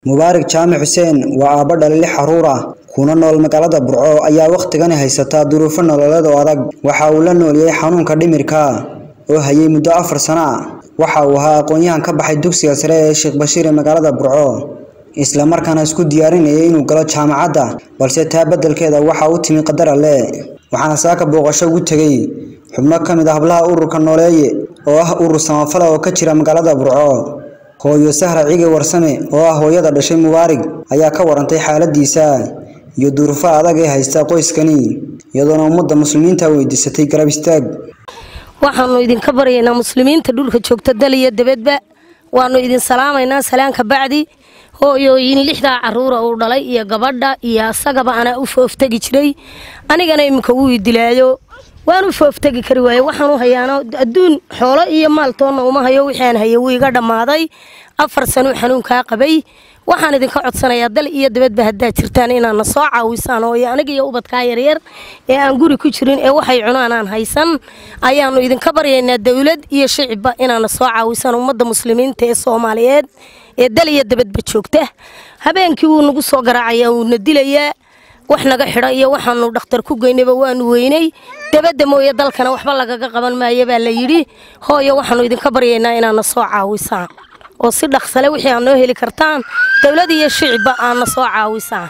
mubaarak jaamac xuseen waa aabbo dhali lix caruur ah kuna nool magaalada burco ayaa wakhtigani haysataa duruufo nololeed oo adag waxa uu la nooliyey xanuunka dhimirka oo hayay muddo afar sano ah waxa uu ahaa aqoon-yahan ka baxay dugsiga sare ee sheekh bashiir ee magaalada burco isla markaana isku diyaarinayay inuu galo jaamacadda balse taa beddelkeeda waxa u timi qadar alle waxaana saaka booqasho ugu tegey xubno ka mid ah hablaha ururka nooleeye oo ah urur samafala oo ka jira magaalada burco hooyo sahra cige warsame oo ah hooyada dhashay mubaarig ayaa ka warantay xaaladiisa iyo duruufo adag ee haysta qoyskani iyadoona ummadda muslimiinta weydiisatay garab istaag waxaanu idinka baryaynaa muslimiinta dhulka joogta dal iyo debadba waanu idin salaamaynaa salaanka bacdi hooyooyin lixdaa caruura uu dhalay iyo gabadha iyo asagaba anaa u fooftegi jiray anigana iminka wuu idilaayo waan u fooftegi kari waaye waxaanu hayaano adduun xoolo iyo maaltoonna uma hayo wixii aan hayo wuu iga dhammaaday afar sanuu xanuunkaa qabay waxaan idinka codsanayaa dal iyo dabadba haddaad jirtaan inaadna soo caawisaan oo aniga iyo ubadkaa yaryar ee aan guri ku jirin ee waxay cunaan aan haysan ayaanu idinka baryaynaa dowlad iyo shicibba inaadna soo caawisaan ummadda muslimiinta ee soomaaliyeed ee dal iyo dabadba joogta habeenkii wuu nagu soo garaacayaa wuuna dilayaa wax naga xidha iyo waxaanu dhakhtar ku geynayba waanu weynay dabadda mooye dalkana waxba lagaga qaban maayo baa la yidhi hooyo waxaanu idinka baryaynaa inaadna soo caawisaan oo si dhaqsale wixii aad noo heli kartaan dowlad iyo shicibba aadna soo caawisaan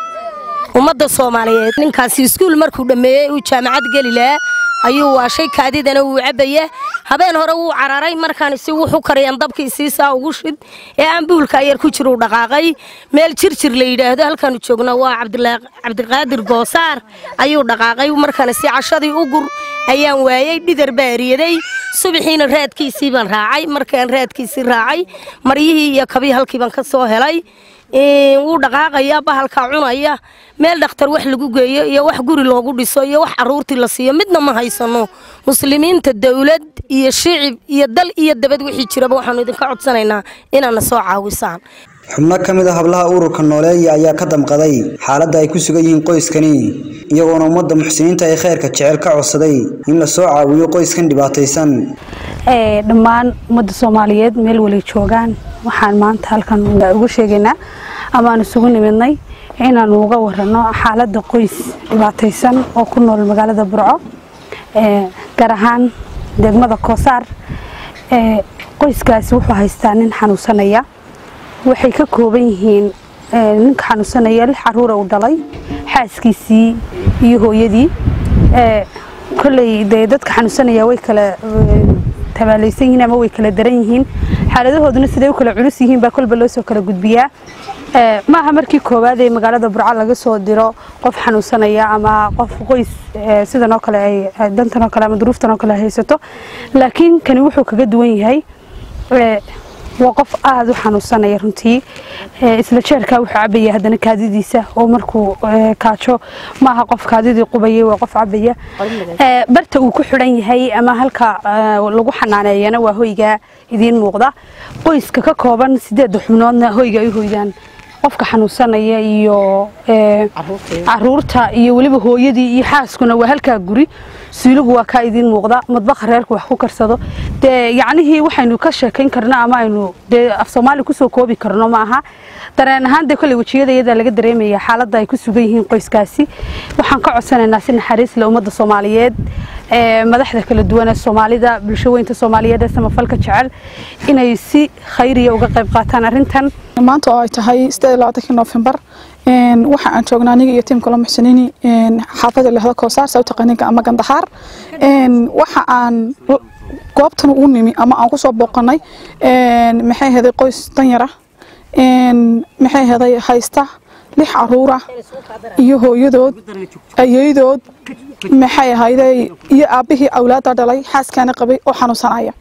ummadda soomaaliyeed ninkaasi iskuul markuu dhammeeyey uu jaamacad geli lahaa ayuu waashay kaadidana wuu cabbaya habeen hore wuu cararay markaan si wuxu kariyaan dabkii siisaa ugu shid ee aan buulka yar ku jiruu dhaqaaqay meel jirjir la yidhaahdo halkaanu joogna waa cabdiqaadir goosaar ayuu dhaqaaqay markaan si cashadii u gur ayaan waayey dhidar baa eriyaday subaxiina raadkiisii baan raacay markaan raadkiisii raacay maryihii iyo kabii halkii baan ka soo helay wuu dhaqaaqaya bahalkaa cunaya meel dhakhtar wax lagu geeyo iyo wax guri loogu dhiso iyo wax caruurtii la siiyo midna ma haysano muslimiinta dowlad iyo shicib iyo dal iyo dabad wixii jiraba waxaanu idinka codsanaynaa inaadna soo caawisaan xubno ka mid a hablaha ururka nooleeya ayaa ka damqaday xaaladda ay ku sugan yihiin qoyskani iyagoona ummadda muxsiniinta ee khayrka jecel ka codsaday in la soo caawiyo qoyskan dhibaataysan dhammaan ummadda soomaaliyeed meel wali joogaan waxaan maanta halkan ugu sheegaynaa amaaan isugu nimidnay inaanu uga warano xaaladda qoys dhibaataysan oo ku nool magaalada burco gaar ahaan degmada koosaar qoyskaasi wuxuu haystaa nin xanuunsanaya waxay ka kooban yihiin ninka xanuunsanaya lix caruura uu dhalay xaaskiisii iyo hooyadii koley dee dadka xanuunsanaya way kala tabaalaysan yihiin ama way kala daran yihiin xaaladahooduna siday u kala culus yihiin baa kolba loo soo kala gudbiyaa maaha markii koowaad ee magaalada burco laga soo diro qof xanuunsanaya ama qof qoys sidan oo kale ay dantan oo kale ama duruuftan oo kale haysato laakiin kani wuxuu kaga duwan yahay waa qof aada u xanuunsanaya runtii isla jeerkaa wuxuu cabaya haddana kaadidiisa oo markuu kaajo maaha qof kaadidii qubayay waa qof cabaya barta uu ku xidhan yahay ama halka lagu xanaaneeyana waa hoyga idiin muuqda qoyska ka kooban sideedda xubnoodna hoyga ay hoydaan qofka xanuunsanaya iyo caruurta iyo weliba hooyadii iyo xaaskuna waa halkaa guri suuligu waa kaa idiin muuqda madbaqa reerku wax ku karsado dee yacnihii waxaynu ka sheekayn karno ama aynu dee af soomaali kusoo koobi karno ma aha dareen ahaan dee kolley wejiyada iyadaa laga dareemaya xaaladda ay ku sugan yihiin qoyskaasi waxaan ka codsanaynaa si naxariis leh ummadda soomaaliyeed madaxda kala duwan ee soomaalida bulsho weynta soomaaliyeed ee samafalka jecel inay si khayriya uga qayb qaataan arrintan maanta oo ay tahay nofembar waxa aan joognaa aniga iyo tiimka la muxsiniini xaafada lehda koosaar saa u taqaaniinka ama gandaxaar waxa aan goobtan u nimi ama aan kusoo booqanay maxay heday qoys danyara maxay heday haysta lix caruura iyo hooyadood ayeydood maxay ahayday iyo aabbihii awlaada dhalay xaaskaana qabay oo xanuunsanaya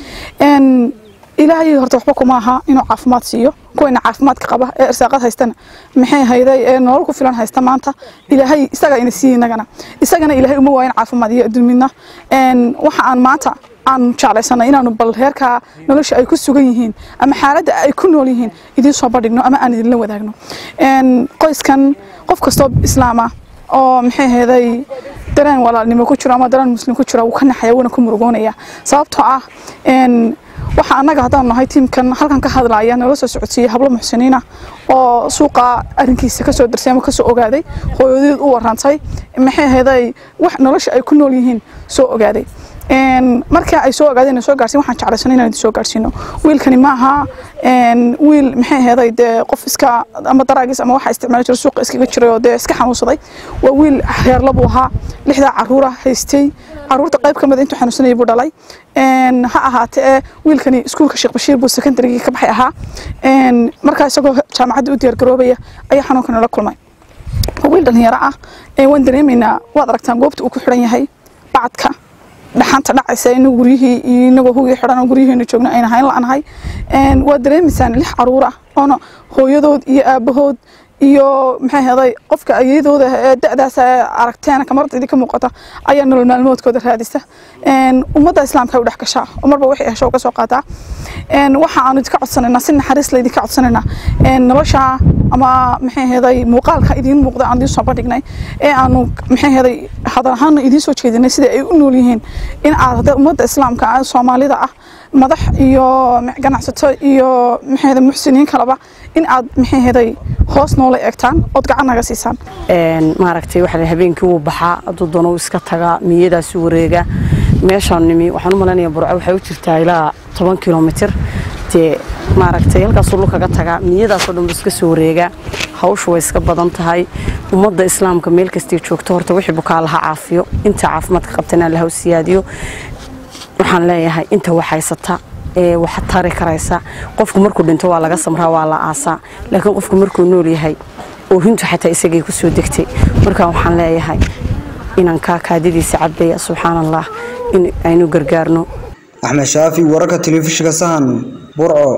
ilaahay horta waxba kuma aha inuu caafimaad siiyo kuwayna caafimaadka qaba ee irsaaqad haystana maxay hayday ee nolol ku filan haysta maanta ilaahay isaga ina siiye inagana isagana ilaahay uma waayan caafimaad iyo adduun midna waxa aan maanta aan jeclaysanay inaanu bal heerkaa nolosha ay ku sugan yihiin ama xaaladda ay ku nool yihiin idiin soo bandhigno ama aan idinla wadaagno qoyskan qof kastoo islaama oo maxay hayday dareen walaalnimo ku jiro ama dareen muslim ku jiro wuu ka naxaya wuuna ku murugoonaya sababtoo ah waxa annaga haddaan nahay tiimkan halkan ka hadlaya nala soo socodsiiyey hablo muxsiniina oo suuqa arrinkiisa kasoo darsay ama kasoo ogaaday hooyadeed u warantay maxay ahayd wax nolosha ay ku nool yihiin soo ogaaday marka ay soo ogaadeen soo gaarsiin waxaan jeclaysanay inaan idin soo gaarsiino wiilkani ma aha wiil maxay ahayd dee qof iska ama daraagiis ama waxa isticmaali jira suuqa iskaga jiray oo dee iska xanuunsaday waa wiil heerla buu ahaa lixdaa caruura haystay caruurta qayb ka mid intuu xanuunsanayay buu dhalay ha ahaatee wiilkani iskuulka sheekh bashiir buu secondarygii ka baxay ahaa markaa isagoo jaamacadda u diyaargaroobaya ayaa xanuunkan nala kulmay wiil dhalinyaro ah waan dareemaynaa waad aragtaan goobta uu ku xidhan yahay bacadka dhaxanta dhacaysa inagu guryihii iyo inagoo hugii xidhan oo guryihiina joogno ayna hayn la'anahay waad dareemaysaan lix caruur ah oona hooyadood iyo aabahood iyo maxay ahaday qofka ayadooda ee da'daas aragteen kamarada idinka muuqata ayaa nolol maalmoodkooda raadisa ummadda islaamka u dhex gashaa oo marba wixii hesho ka soo qaataa waxa aanu idinka codsanaynaa si naxariis la idinka codsanaynaa nolosha ama maxay ahaday muuqaalka idiin muuqda aan idiin soo bandhignay ee aanu maxay ahaday hadal ahaana idiin soo jeedinay sida ay u nool yihiin in aad ummadda islaamka soomaalida ah madax iyo ganacsato iyo maxay ahaday muxsiniin kaleba in aad maxay ahaday hoos noola eegtaan ood gacan naga siisaan maaragtay waxa habeenkii wuu baxaa hadduu doono uu iska tagaa miyadaasi wareega meeshaan nimi waxaan u malaynayaa burco waxay u jirtaa ilaa toban kilomitir dee maaragtay halkaasuu lukaga tagaa miyadaasoo dhan buu iska soo wareegaa hawshu way iska badan tahay ummadda islaamka meel kastay joogto horta wixii bukaa laha caafiyo inta caafimaadka qabtana laha siyaadiyo waxaan leeyahay inta wax haysata ee wax tari karaysa qofku markuu dhinto waa laga samraa waa la aasaa laakiin qofku markuu nool yahay oohintu xataa isagay ku soo degtay marka waxaan leeyahay inaan kaa kaadidiisa cabaya subxaan allah in aynu gargaarno axmed shaafi wararka telefishinka sahan burco